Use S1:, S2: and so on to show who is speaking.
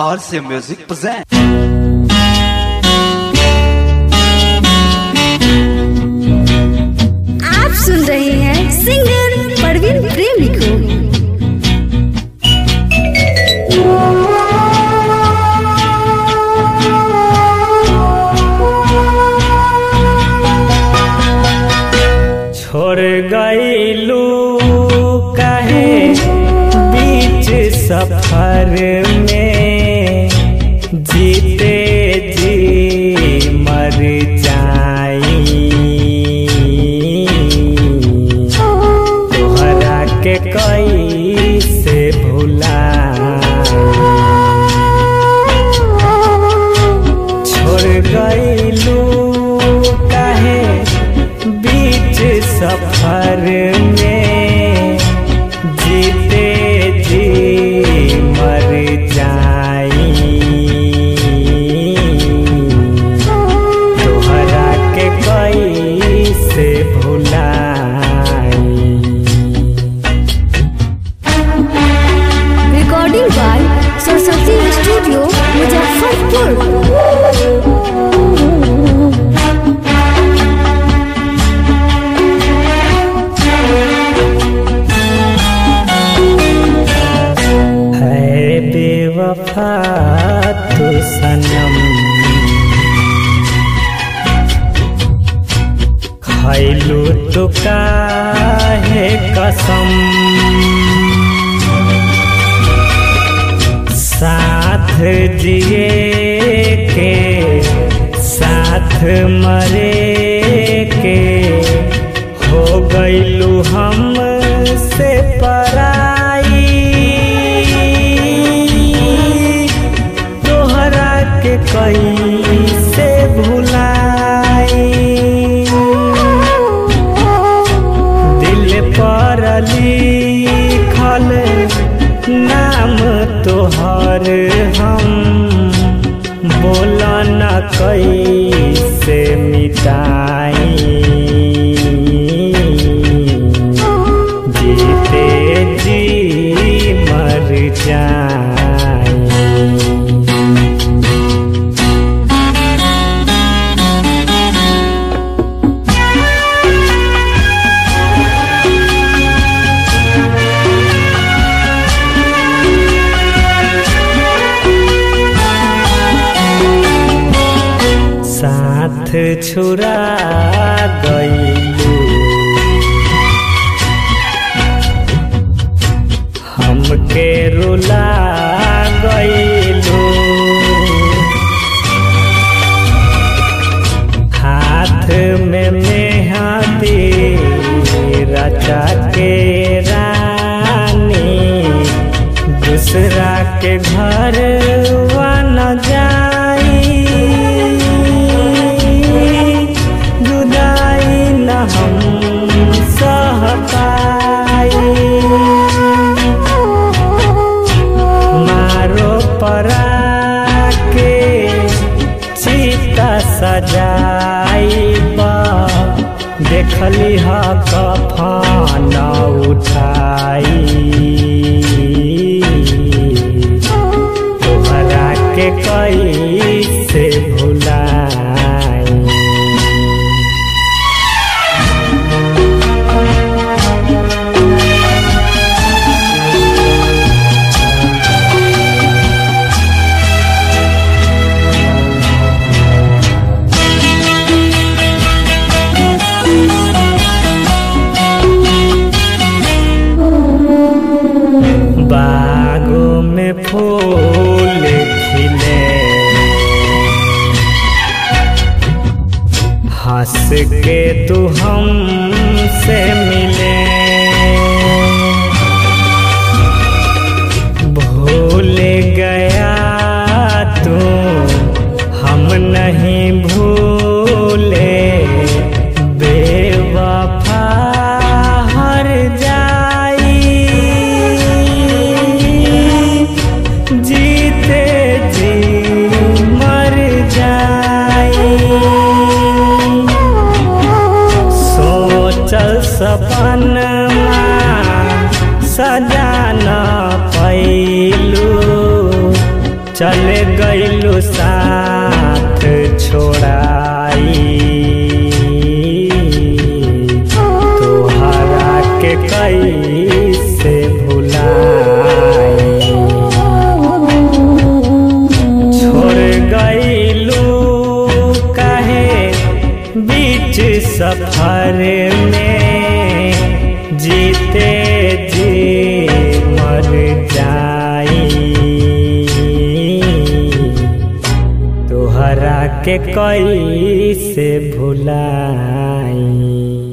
S1: RC Music present.
S2: आप सुन रहे हैं सिंगर परवीन प्रेमी को
S3: छोड़ गईलू काहे बीच सफर में जीते जी मर जाई तोहरा के कई से भुला छोड़ गईलू काहे बीच सफर में जीते जी मर जाई तोहरा के कई से भुलाई
S2: recording by Saraswati studio Muzaffarpur
S3: है बेवफा तू सनम खैलू तो काहे कसम साथ जिए के साथ मरे के हो गईलू हम से पराई तोहरा के कई से भुलाई दिल पर लिखल नाम तोहर हम बोला न कैसे मिटाई जीते जी मर जाई साथ छुरा गईलू हमके रुला गईलू हाथ में मेहंदी रचा के रानी दूसरा के घर न जाई जुदाई न हम सह पाई मारो परा के चिता सजाई देखली ह कफन उठाई तोहरा के कई से भुलाई बागों में फूल खिले हंस के तू हमसे मिले भूल गया तू हम नहीं भूले बेवफा हर जाई जीते जी मर जाई सोचल सपन चले गईलू साथ छोड़ाई तोहरा के कैसे भुलाई छोड़ गईलू काहे बीच सफर में जीते जी मर जाई तोहरा के कैसे भुलाई